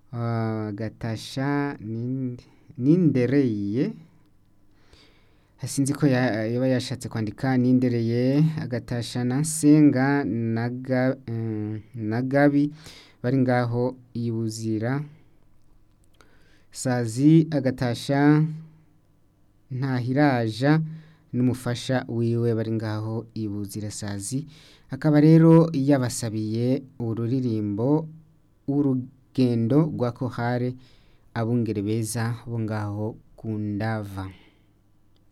agatasha nindereye sinzi ko yaba yashatse kwandika nindereye agatasha na nsenga na gabi bari ngaho ibuzira sazi agatasha ntahiraja n'umufasha wiwe bari ngaho ibuzira sazi akaba rero yabasabiye ururirimbo urugendo rwa kohare abungere beza bo ngaho ku ndava